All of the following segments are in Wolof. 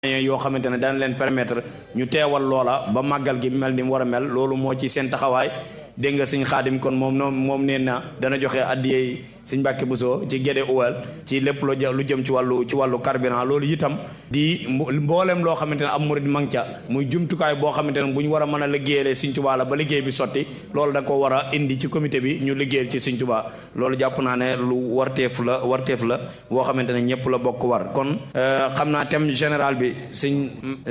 yoo xamante ne dana leen permettre ñu teewal loola ba màggal gi mel ni mu war a mel loolu moo ci seen taxawaay dégg nga sëñ xaadim kon moom noonu moom nee na dana joxe addiyey sëñ Mbàkke Buso ci gédé uwal ci lépp lu lu jëm ci wàllu ci wàllu carburant loolu itam di mboolem loo xamante ne am murid mang ca muy jumtukaay boo xamante ne bu ñu war a mën a liggéeyalee sëñ Tuubaa la ba liggéey bi sotti loolu da ko war a indi ci comité bi ñu liggéeyal ci sëñ Tuubaa loolu jàpp naa ne lu warteef la warteef la boo xamante ne ñëpp la bokk war kon xam naa thème général bi sëñ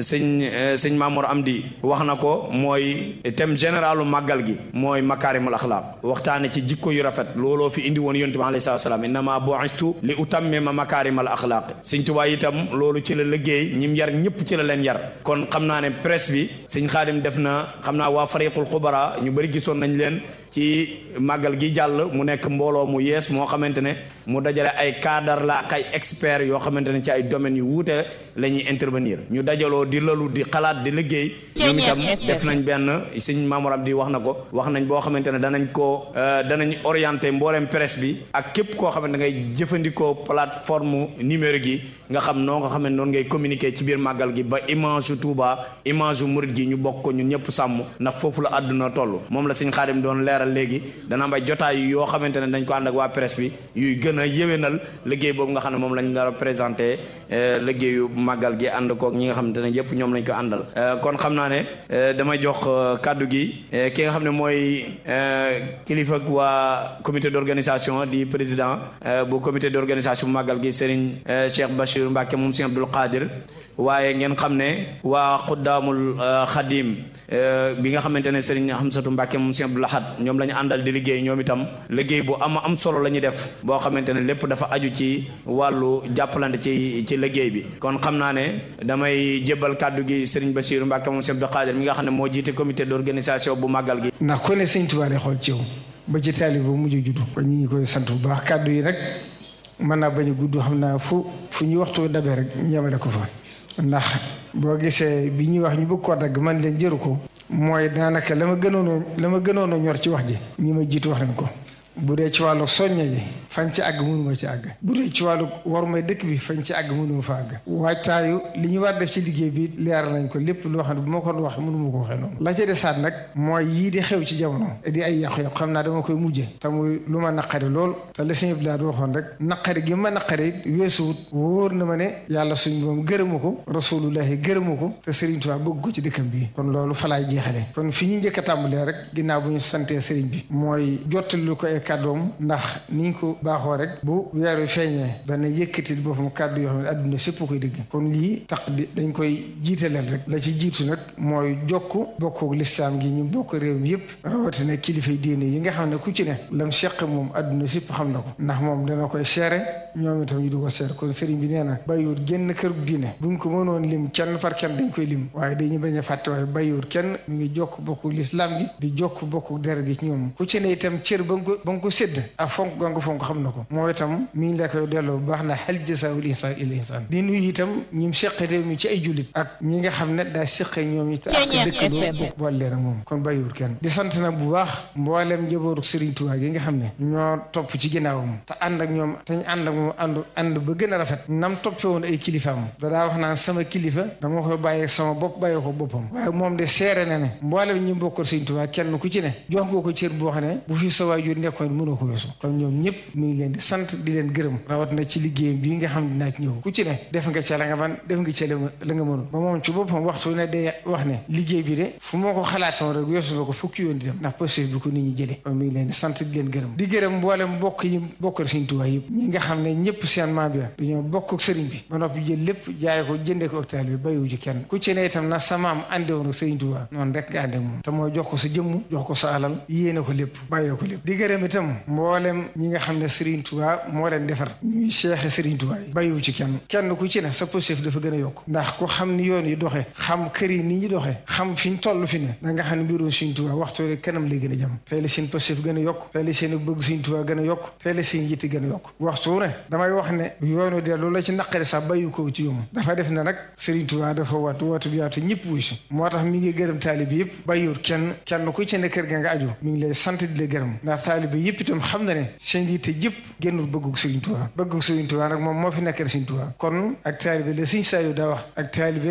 sëñ sëñ Mamour Amdi wax na ko mooy thème généralu màggal gi mooy makaarimul axlaaq waxtaane ci jikko yu rafet looloo fi indi woon yonent bi alayhi salaam innama bu'istu li utammima makaarimal axlaaq sëñ Tuubaa itam loolu ci la liggéey ñim yar ñëpp ci la leen yar kon xam naa ne presse bi sëñ Xaadim def na xam naa waa fariqul xubara ñu bëri gisoon nañ leen ci màggal gi jàll mu nekk mbooloo mu yees moo xamante ne mu dajale ay cadre la ak ay experts yoo xamante ne ci ay domaines yu wuute la ñuy intervenir ñu dajaloo di lalu di xalaat di liggéey ñoom itam def nañ benn sëñ Mamour Abdi wax na ko wax nañ boo xamante ne danañ ko danañ orienté mbooleem presse bi ak képp koo xamante ne ngay jëfandikoo plateforme numérique yi nga xam noo nga xam ne noonu ngay communiquer ci biir màggal gi ba image yu Touba image yu murid gi ñu bokk ko ñun ñëpp sàmm ndax foofu la àdduna toll moom la sëñ Xaadim doon leer léegi dana am ay jotaay yoo xamante ne dañ ko ànd ak waa presse bi yuy gën a yéwénal liggéey boobu nga xam ne moom lañ dara présenté liggéeyu màggal gi ànd kook ñi nga xamante ne yëpp ñoom lañ ko àndal kon xam naa ne damay jox kàddu gi ki nga xam ne mooy kilifa waa comité d'organisation di président bu comité d'organisation bu màggal gi Serigne Cheikh Bachir Mbacke moom Serigne Abdoul Qadir waaye ngeen xam ne waa xuddaamul xadim bi nga xamante ne Serigne Hamsatu Mbacke moom Serigne Abdoul Ahad ñoom la ñu àndal di liggéey ñoom itam liggéey bu am am solo la ñuy def boo xamante ne lépp dafa aju ci wàllu jàppalante ci ci liggéey bi kon xam naa ne damay jébbal kàddu gi Serigne Bassirou Mbacke moom Serigne Abdoul Qadir mi nga xam ne moo jiite comité d'organisation bu màggal gi. ndax ku ne Sëñ Tuubaa day xool ci yow ba ci taalibe bu mujj juddu kon ñu ngi koy sant bu baax kàddu yi rek mën naa bañ a gudd xam naa fu fu ñu waxtu dabee rek ñu yemale ko fa. ndax boo gisee bi ñuy wax ñu bëgg koo dagg man leen jëru ko mooy daanaka la ma gënoon la ma gënoon a ñor ci wax ji ñi ma jiitu wax nañ ko bu dee ci wàllu soñña ji fañ ci àgg mënuma ci àgg bu dee ci wàllu war may dëkk bi fañ ci àgg mënuma fa àgg waajtaayu li ñu war def ci liggéey bi leer nañ ko lépp loo xam ne bu ma ko wax mënuma ko waxee noonu la ca desaat nag mooy yii di xew ci jamono di ay yàqu-yàqu xam naa dama koy mujje te muy lu ma naqari lool te la sëñ Abdoulaye waxoon rek naqari gi ma naqari weesuwut wóor na ma ne yàlla suñ moom gërëmu ko rasulullahi gërëmu ko te Serigne Touba bëgg ko ci dëkkam bi kon loolu fa laay jeexale kon fi ñu njëkk a tàmbalee rek ginnaaw bu ñu santee Serigne bi mooy jottali ko ay kàddoom ndax niñ ko baaxoo rek bu weeru feeñee dana yëkkati boppam kàddu yoo xam ne adduna sépp koy dëgg kon lii tax di dañ koy jiitaleel rek la ci jiitu nag mooy jokk bokkook lislaam gi ñu bokk réew mi yëpp rawatina kilifay diine yi nga xam ne ku ci ne lam seq moom adduna sépp xam na ko ndax moom dana koy seere ñoom itam ñu di ko seere kon sëriñ bi nee na bàyyiwut génn kërug diine buñ ko mënoon lim kenn par kenn dañ koy lim waaye dañuy bañ a fàtte waaye bàyyiwut kenn mu ngi jokk bokku lislaam gi di jokk bokku deret gi ci ñoom ku ci ne itam cër ba nga ko ba nga ko sédd ak fonk ga nga fonk xam na ko moo itam mi ngi la koy delloo bu baax na hal jazaa'ul insaan illa insaan di nuyu itam ñim seq réew mi ci ay jullit ak ñi nga xam ne daa seqee ñoom it ak dëkkandoo bokk boole leen ak moom kon bàyyiwul kenn di sant nag bu baax mboolem njabootu Serigne Touba gi nga xam ne ñoo topp ci ginnaawam te ànd ak ñoom te ñu ànd ak moom ànd ànd ba gën a rafet nam toppee woon ay kilifaam dadaa wax naan sama kilifa dama koy bàyyee sama bopp bàyyee ko boppam waaye moom de seere na ne mboolem ñi bokkal Serigne Touba kenn ku ci ne jox nga ko cër boo xam ne bu fi sa waajur nekkoon mënoo ko weesu kon ñoom ñëpp mi ngi leen di sant di leen gërëm rawat na ci liggéey bi nga xam ne dinaa ci ñëw ku ci ne def nga ca la nga man def nga ca la nga mënul ba moom ci boppam waxtu ne day wax ne liggéey bi de fu ma ko xalaatoon rek weesu na ko fukki yoon di dem ndax possible bi ko nit ñi jëlee kon mi ngi leen di sant di leen gërëm di gërëm mboolem bokk yi bokkal Sëriñ Tuubaa yëpp ñi nga xam ne ñëpp seen maam bi dañoo bokk ak sëriñ bi ba noppi jël lépp jaay ko jëndee ko hôpital bi bàyyiwu ci kenn ku ci ne itam na sa maam ànde woon ak Sëriñ Tuubaa noonu rek nga ànde moom te mooy jox ko sa jëmm jox ko sa alal yéene ko lépp bàyyee ko lépp di gërëm itam mboolem ñi nga xam ne Serigne Touba moo leen defar ñuy seexe Serigne Touba yi bàyyiwu ci kenn kenn ku ci ne sa positif dafa gën a yokk ndax ku xam ni yoon yi doxee xam kër yi ni ñi doxee xam fi ñu toll fi ne da nga xam ne mbirum Serigne Touba waxtu rek kanam lay gën a jëm tey la seen positif gën a yokk tey la seen bëgg Serigne Touba gën a yokk tey la seen yitte gën a yokk waxtu ne damay wax ne yoonu de loolu la ci naqari sax bàyyi ko ci yomb dafa def ne nag Serigne Touba dafa wat woote bi yaatu ñëpp wuy si moo tax mi ngi gërëm taalibe yëpp bàyyiwut kenn kenn ku ci ne kër ga nga aju mi ngi lay sant di la gërëm ndax taalibe yëpp itam xam na ne seen yitte jëpp génnul bëggug Sëriñ Tuubaa bëggug Sëriñ Tuubaa nag moom moo fi nekkal Sëriñ Tuubaa kon ak taalibe la Sëriñ Saliou daa wax ak taalibe